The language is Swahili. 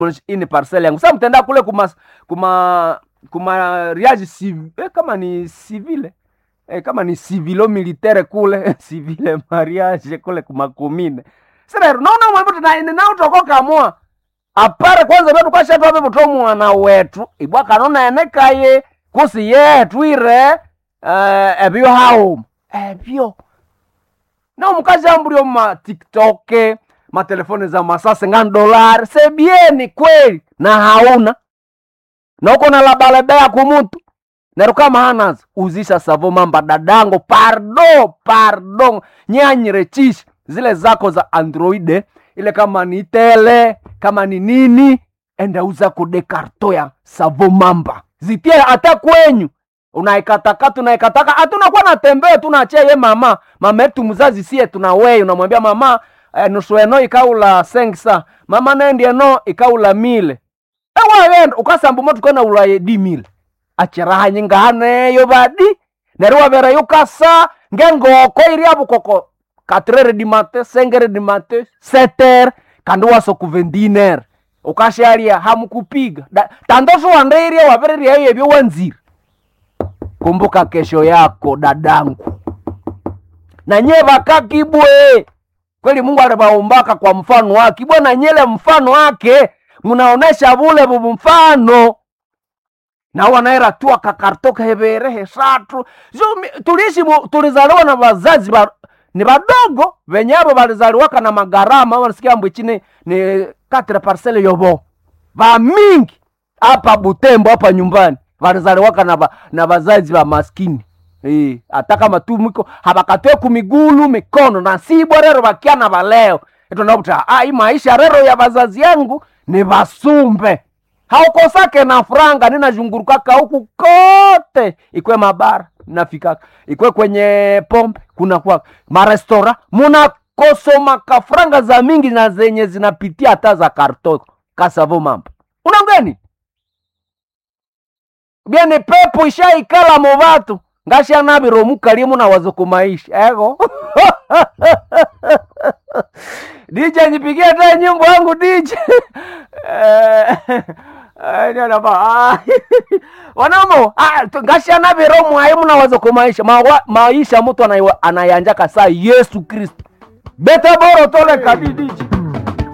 ini parcel yangu sasa mtenda kule kuma kuma kuma riage civ, eh, kama ni civile eh, kama ni civilo militaire kule civile mariage kule kuma komine sasa naona mambo tena na utokoka moa apare kwanza betu kwashatwa bebuto mwana wetu ibwa kanona enekaye kusi yetu ire uh, ebyo hao ebyo na omukazi ambulio ma tiktok matelefoni za masase nga dolari sebieni kweli na hauna na uko na labalebea kumutu nero kama hanazo uzisha savo mamba dadango pardo pardo nyanyirechishi zile zako za androide ile kama ni tele kama ni nini enda uza kudekarto ya savo mamba zitie hata kwenyu unaikatakata unaikataka hatunakuwa natembea tunachia ye mama mama yetu mzazi sie tuna wei unamwambia mama eh, nusu eno ikaula sengsa mama nendi eno ikaula mile ewawenda ukasambu motu kwena ulaye di mile achiraha nyingahaneyo badi neri wabera yukasa ngengoko iri abukoko katrere di mate sengere di mate seter kandi waso kuvendiner ukasharia hamukupiga Da- tandoso wandeiria wavereria yebyo wanziri kumbuka kesho yako dadangu na nye vakakibwe kweli mungu alivaumbaka kwa mfano wake ibwe na nyele mfano wake munaonesha vule vuvu mfano na wanaera tu akakartoka hevere hesatu so, mi- tuliishi mu- tulizaliwa na wazazi ba, ni vadogo venyavo valizaliwaka na magarama wanasikia mbwichi ni, ni katre parcele yovo vamingi hapa butembo hapa nyumbani valizaliwaka na, va, na vazazi va maskini Eh, hata kama tu miko havakatoe kumigulu mikono na sibwa rero vakiana valeo itonakuta ah, hii maisha rero ya vazazi yangu ni vasumbe haukosake na franga ninazhungurukaka huku kote ikwe mabara nafikaka ikwe kwenye pombe kuna kwa marestora munakosomaka franga za mingi na zenye zinapitia hata za karto kasavo mambo unangeni byene pepo ishaikala movatu ngashanaviro mukalie munawazo kumaisha ego DJ nipigie hata nyimbo yangu DJ Eh, eh, ndio napa ah, wanamo ah, tu- ngashanaviro mwaye munawazo kumaisha Mawa- maisha mtu anaiwa- anayanjaka saa Yesu Kristo beta boro tole kadi DJ